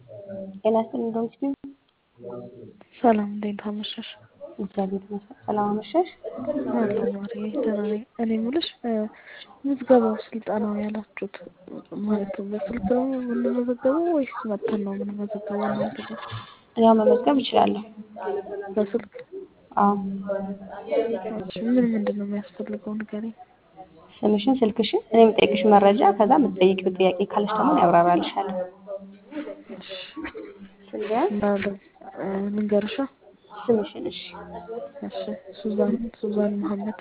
ጤና ይስጥልኝ ዶክተር ሰላም እንዴት አመሸሽ? እግዚአብሔር ይመስገን። ሰላም አመሸሽ? አለሁ ማርዬ ደህና ነኝ። እኔ የምልሽ ምዝገባው ስልጠናው ያላችሁት ማለት በስልክ ነው የምንመዘገበው ወይስ መጥተን ነው የምንመዘገበው እናንተ ጋር? ያው መመዝገብ እችላለሁ። በስልክ አዎ። እሺ ምን ምንድን ነው የሚያስፈልገው ንገሪኝ። ስምሽን፣ ስልክሽን፣ እኔ የምጠይቅሽ መረጃ ከዛ የምትጠይቂው ጥያቄ ካለሽ ደግሞ እኔ አብራራልሻለሁ። እሺ ስልቢያን እንዳለ ልንገርሻ? ስምሽን እሺ። እሺ ሱዛን ሱዛን መሐመድ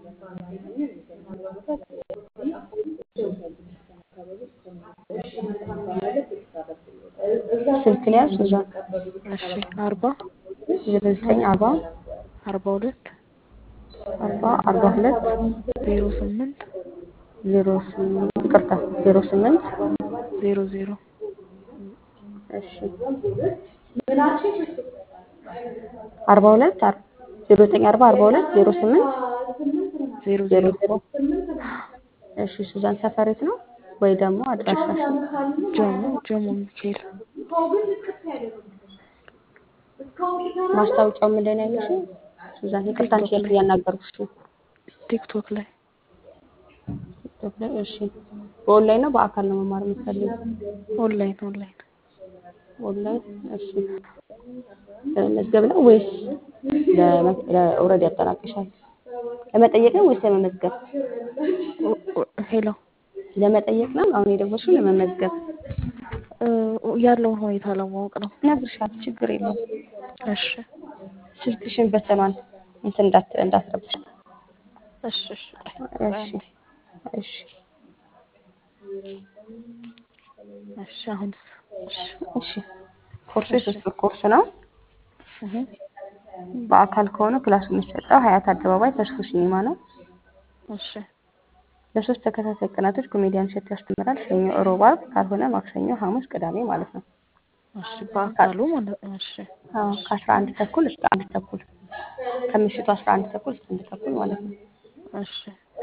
ስልክ ነው ያዝ ሱዛን እሺ አርባ ዜሮ ዘጠኝ አርባ አርባ ሁለት አርባ አርባ ሁለት ዜሮ ስምንት ዜሮ ስምንት ይቅርታ ዜሮ ስምንት ዜሮ ዜሮ እሺ አርባ ሁለት ዜሮ ዘጠኝ አርባ አርባ ሁለት ዜሮ ስምንት ዜሮ ዜሮ ዜሮ ዜሮ እሺ ሱዛን ሰፈሬት ነው ወይ ደግሞ አድራሻሽ ጀሞ ጀሞ ሚካኤል ማስታወቂያው ምንድን ነው ያለሽው ሱዛን ይቅርታ አንቺ ቲክቶክ ላይ ያናገርኩሽ ቲክቶክ ላይ ቲክቶክ ላይ እሺ በኦንላይን ነው በአካል ነው መማር የምትፈልጊው ኦንላይን ኦንላይን ኦንላይን እሺ ለመመዝገብ ነው ወይስ ኦልሬዲ ያጠናቅሻል ለመጠየቅ ነው ወይስ ለመመዝገብ ኦ- ኦ- ሄሎ ለመጠየቅ ነው አሁን የደወልሽው ለመመዝገብ እ፣ ያለውን ሁኔታ ለማወቅ ነው። እነግርሻለሁ ችግር የለውም እሺ ስልክሽን በተኗን እንትን እንዳት እንዳትረብሽ እሺ እሺ እሺ እሺ እሺ አሁንስ እሺ እሺ ኮርሱ የሶስት ወር ኮርስ ነው እህ በአካል ከሆነ ክላሱ የሚሰጠው ሀያት አደባባይ ተስፎ ሲኒማ ነው እሺ ለሶስት ተከታታይ ቀናቶች ኮሜዲያን እሸቱ ያስተምራል ሰኞ ሮብ አርብ ካልሆነ ማክሰኞ ሐሙስ ቅዳሜ ማለት ነው እሺ በአካሉ ማለት ነው። እሺ አዎ ከአስራ አንድ ተኩል እስከ አንድ ተኩል ከምሽቱ አስራ አንድ ተኩል እስከ አንድ ተኩል ማለት ነው እሺ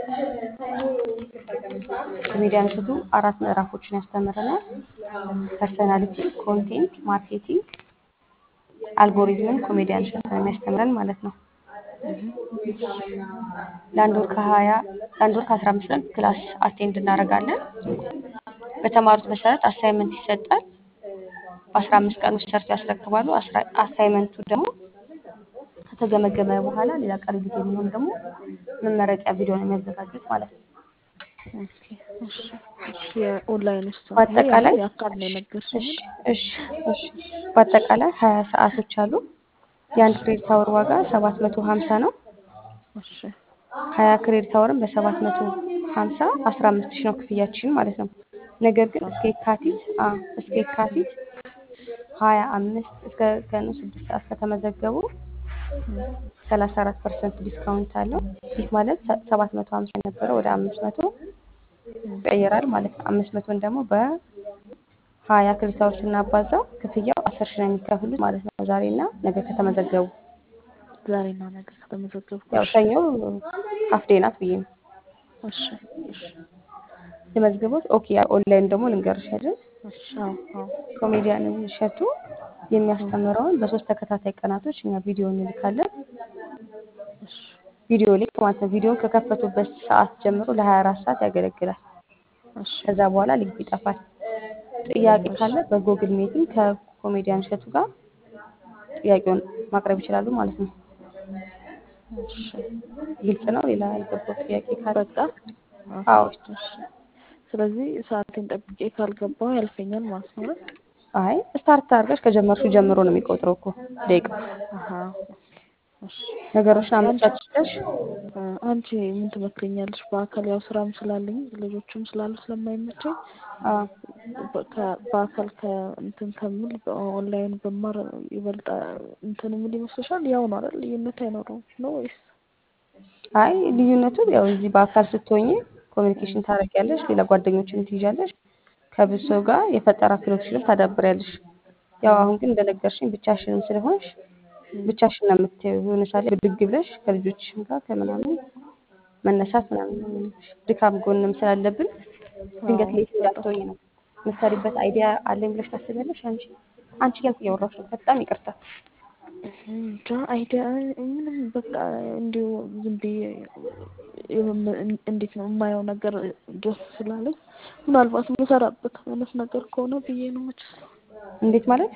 ኮሜዲያን እሸቱ አራት ምዕራፎችን ያስተምረናል ፐርሰናሊቲ ኮንቴንት ማርኬቲንግ አልጎሪዝምን ኮሜዲያን እሸቱ ነው የሚያስተምረን ማለት ነው እህ ለአንድ ወር ከሀያ ለአንድ ወር ከአስራ አምስት ቀን ክላስ አቴንድ እናደርጋለን በተማሩት መሰረት አሳይመንት ይሰጣል በአስራ አምስት ቀን ውስጥ ሰርተው ያስረክባሉ አስራ- አሳይመንቱ ደግሞ ከተገመገመ በኋላ ሌላ ቀሪ ጊዜ የሚሆን ደግሞ መመረቂያ ቪዲዮ ነው የሚያዘጋጁት ማለት ነው ኦኬ እሺ እሺ የኦንላይን ውስጥ ነው። ይሄ በአጠቃላይ አሁን የአካል ነው የነገርሽኝ እሺ አይደል? እሺ እሺ በአጠቃላይ ሀያ ሰዓቶች አሉ የአንድ ክሬዲት አወር ዋጋ ሰባት መቶ ሀምሳ ነው እሺ ሀያ ክሬዲት አወርም በሰባት መቶ ሀምሳ አስራ አምስት ሺህ ነው ክፍያችን ማለት ነው ነገር ግን እስከ የካቲት አዎ እስከ የካቲት ሀያ አምስት እስከ ቀኑ ስድስት ሰዓት ከተመዘገቡ ሰላሳ አራት ፐርሰንት ዲስካውንት አለው ይህ ማለት ሰባት መቶ ሀምሳ የነበረ ወደ አምስት መቶ ይቀየራል ማለት ነው አምስት መቶን ደግሞ በሀያ ክሬዲት አወር ስናባዛው ክፍያው አስር ሺህ ነው የሚከፍሉት ማለት ነው ዛሬና ነገ ከተመዘገቡ ዛሬና ነገ ከተመዘገብኩ ያው እሺ ሰኞ ሀፍዴ ናት ብዬ ነው እሺ እሺ የመዝገቦች ኦኬ ያ ኦንላይን ደግሞ ልንገርሽ አይደል እሺ አዎ አዎ ኮሜዲያን እሸቱ የሚያስተምረውን በሶስት ተከታታይ ቀናቶች እኛ ቪዲዮ እንልካለን እሺ ቪዲዮ ሊንክ ማለት ነው ቪዲዮን ከከፈቱበት ሰዓት ጀምሮ ለ24 ሰዓት ያገለግላል እሺ ከዛ በኋላ ሊንኩ ይጠፋል ጥያቄ ካለ በጎግል ሚቲንግ ከኮሜዲያን እሸቱ ጋር ጥያቄውን ማቅረብ ይችላሉ ማለት ነው እሺ ግልጽ ነው ሌላ ያልገባው ጥያቄ ካለ በቃ አዎ ኦኬ እሺ ስለዚህ ሰዓቴን ጠብቄ ካልገባሁ ያልፈኛል ማለት ነው አይደል? አይ ስታርት አድርገሽ ከጀመርሽው ጀምሮ ነው የሚቆጥረው እኮ ደቂቃ አሀ ኦኬ እሺ ነገሮችን አንቺ አመቻችተሽ እ፣ አንቺ ምን ትመክረኛለሽ? በአካል ያው ስራም ስላለኝ ልጆችም ስላሉ ስለማይመቸኝ አዎ በ- ከ- በአካል ከእንትን ከምል በኦንላይን ብማር ይበልጣ እንትን ምን ይመስልሻል? ያው ነው አይደል? ልዩነት አይኖረውም ነው ወይስ? አይ ልዩነቱ ያው እዚህ በአካል ስትሆኝ ኮሚኒኬሽን ታደርጊያለሽ፣ ሌላ ጓደኞችን ትይዣለሽ፣ ከብዙ ሰው ጋር የፈጠራ ክህሎትሽንም ታዳብሪያለሽ። ያው አሁን ግን እንደነገርሽኝ ብቻሽንም ስለሆንሽ ብቻሽን ነው የምታዪው። የሆነ ሳለ ብድግ ብለሽ ከልጆችሽም ጋር ከምናምን መነሳት ምናምን ነው የሚሆንብሽ። ድካም ጎንም ስላለብን ድንገት ሌት እንዳትሆኝ ነው የምትሰሪበት አይዲያ አለኝ ብለሽ ታስቢያለሽ? አንቺ አንቺ እያልኩ እያወራሁሽ ነው። በጣም ይቅርታ። እንጃ አይዲያ ምንም በቃ እንዲሁ ዝም ብዬ የም- እንዴት ነው የማየው ነገር ደስ ስላለኝ ምናልባት የምሰራበት አይነት ነገር ከሆነ ብዬ ነው መችስ እንዴት ማለት?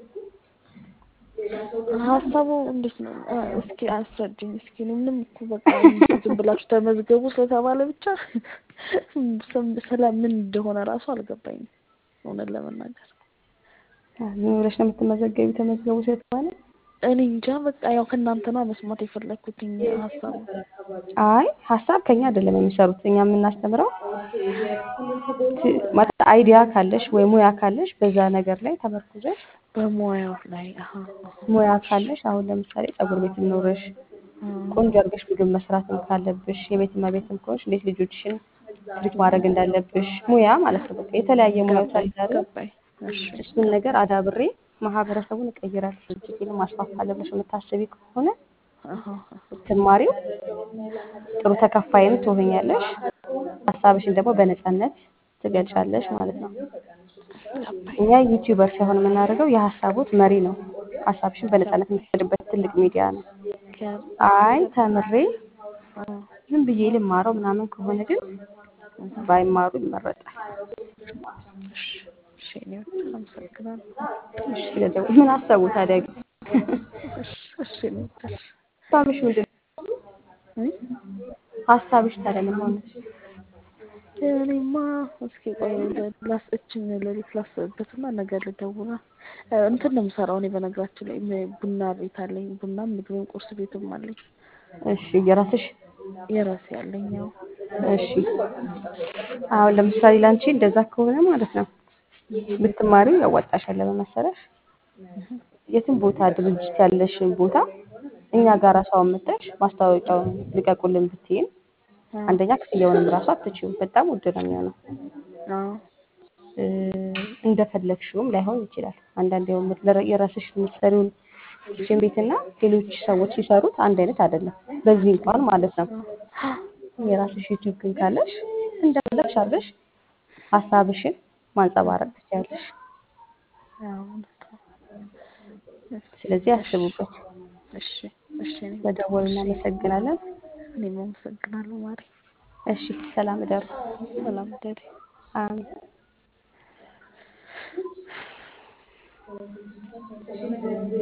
ሀሳቡ እንዴት ነው? አ፣ እስኪ አስረጅኝ እስኪ። እኔ ምንም እኮ በቃ ዝም ብላችሁ ተመዝገቡ ስለተባለ ብቻ ስም- ስለ ምን እንደሆነ ራሱ አልገባኝም እውነት ለመናገር ምን ብለሽ ነው የምትመዘገቢ? ተመዝገቡ ስለተባለ እኔ እንጃ በቃ ያው ከእናንተ ነው መስማት የፈለግኩትኝ ሀሳቡ አይ ሀሳብ ከኛ አይደለም የሚሰሩት። እኛ የምናስተምረው ት- ማለት አይዲያ ካለሽ ወይ ሙያ ካለሽ በዛ ነገር ላይ ተመርኩዘሽ በሙያው ላይ አሀ፣ አሀ። ሙያ ካለሽ አሁን ለምሳሌ ፀጉር ቤት ኖረሽ አ፣ ቆንጆ አድርገሽ ምግብ መስራትም ካለብሽ የቤት እመቤትም ከሆንሽ እንዴት ልጆችሽን ትሪት ማድረግ እንዳለብሽ ሙያ ማለት ነው። በቃ የተለያየ ሙያዎች ገባኝ ስላሉ ገባኝ። እሺ እሱን ነገር አዳብሬ ማህበረሰቡን እቀይራለሁ ድርጅቴን ማስፋፋለሁ ብለሽ የምታስቢ ከሆነ አሀ፣ አሀ። ስትማሪው ጥሩ ተከፋይም ትሆኛለሽ። ሀሳብሽን ደግሞ በነፃነት ትገልጫለሽ ማለት ነው። ገባኝ እኛ ዩቲዩበር ሳይሆን የምናደርገው የሀሳቦት መሪ ነው። ሀሳብሽን በነፃነት የምትሰድበት ትልቅ ሚዲያ ነው። ገባኝ። አይ ተምሬ አ፣ ዝም ብዬ ልማረው ምናምን ከሆነ ግን ባይማሩ ይመረጣል። እሺ እሺ፣ እኔ በጣም አመሰግናለሁ። እሺ ስለደው ምን አሰቡ ታዲያ? ግን እሺ እሺ፣ እኔ እሺ ሀሳብሽ ምንድን ነው? እ? ሀሳብሽ ታዲያ ምን ሆነ? እኔማ እስኪ ቆይ ላስ እችን ሌሊት ላስብበትና ነገ ልደውላ እ፣ እንትን ነው የምሰራው እኔ በነገራችን ላይ ም- ቡና ቤት አለኝ። ቡናም ምግብም ቁርስ ቤትም አለኝ። እሺ የራስሽ የራሴ አለኝ። ያው እሺ አሁን ለምሳሌ ላንቺ እንደዛ ከሆነ ማለት ነው ብትማሪው ያዋጣሻል። ለምን መሰለሽ? የትም ቦታ ድርጅት ያለሽን ቦታ እኛ ጋር ራሱ አመጣሽ ማስታወቂያውን ልቀቁልን ብትይን አ፣ አንደኛ ክፍያውንም ራሱ አትችይውም። በጣም ውድ ነው የሚሆነው። አዎ እ፣ እንደፈለግሽውም ላይሆን ይችላል። አንዳንድ ያው የምትለ- የራስሽ የምትሰሪውን ኪችን ቤትና ሌሎች ሰዎች ሲሰሩት አንድ አይነት አይደለም። በዚህ እንኳን ማለት ነው የራስሽ ዩቲዩብ ግን ካለሽ እንደፈለግሽ አድርገሽ ሀሳብሽን ማንጸባረቅ ትችያለሽ። አዎ፣ እውነት ነው። ስለዚህ ያስቡበት። እሺ እሺ፣ እኔ በደወሉ እሺ፣ እናመሰግናለን። እኔም አመሰግናለሁ ማሪ። እሺ ሰላም እደሩ። ሰላም ደሪ አሜን።